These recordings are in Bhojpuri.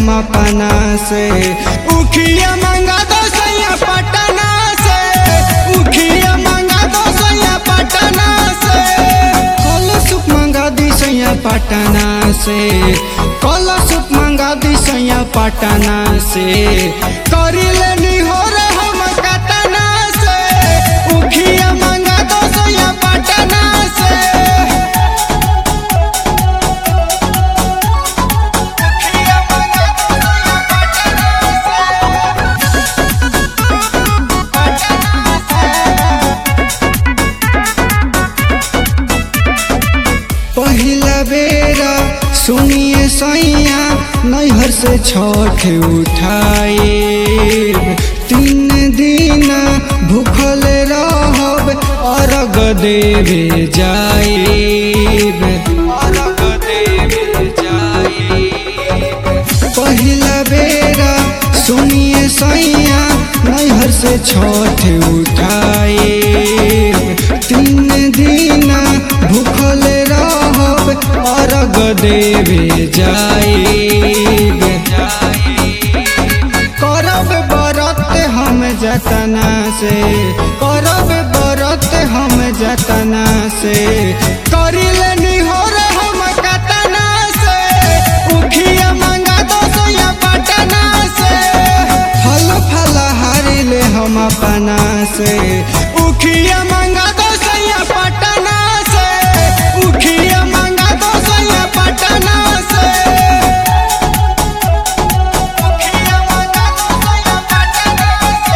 हम अपना से उखिया मंगा दो सैया पटना से उखिया मंगा दो सैया पटना से कल सुप मंगा दी सैया पटना से कल सुप मंगा दी सैया पटना से करी लेनी हो रे हम कटना से उखिया मंगा दो सैया पटना से उखिया मंगा दो सैया पहिला बेरा सुनिए सैया नैहर से छठ उठाए तीन दिन भूखल रहब अर्घ देवे जाएब अर्घ देवे जाएब पहिला बेरा सुनिए सैया नैहर से छठ उठाए तीन दिन भूखल रहब अर्घ देवे जाएब करब बरत हम जतना से करब बरत हम जतना से करी लेनी हो रे हम कतना से उखिया मंगा दो सोया पटना से फल फल हारी ले हम अपना से उखिया मंगा दो सोया पटना से उखिया मंगा दो सोया पटना से उखिया मंगा दो सोया पटना से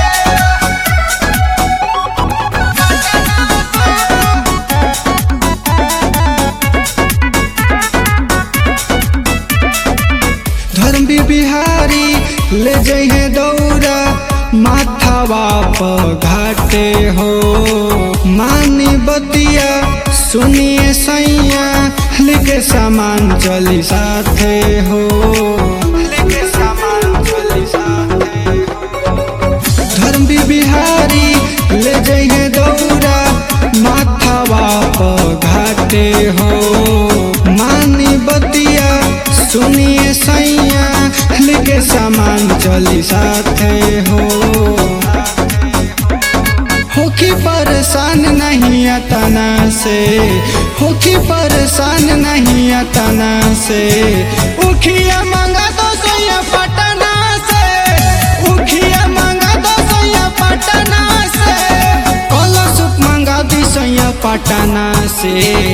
धर्म बिहारी ले जइहे दौड़ा माथावा प घाटे हो मानी बतिया सुनिए सैया लेके सामान चली साथे हो लेके सामान चली साथे हो धर्म बिहारी ले जइहे दौड़ा माथावा प घाटे हो मानी बतिया सुनिए सैया लेके सामान चली साथे हो होखी परेशान नहीं अतना से होखी परेशान नहीं अतना से उखिया मंगा दो सोया पटना से उखिया मंगा दो सोया पटना से कलश मंगा दी सोया पटना से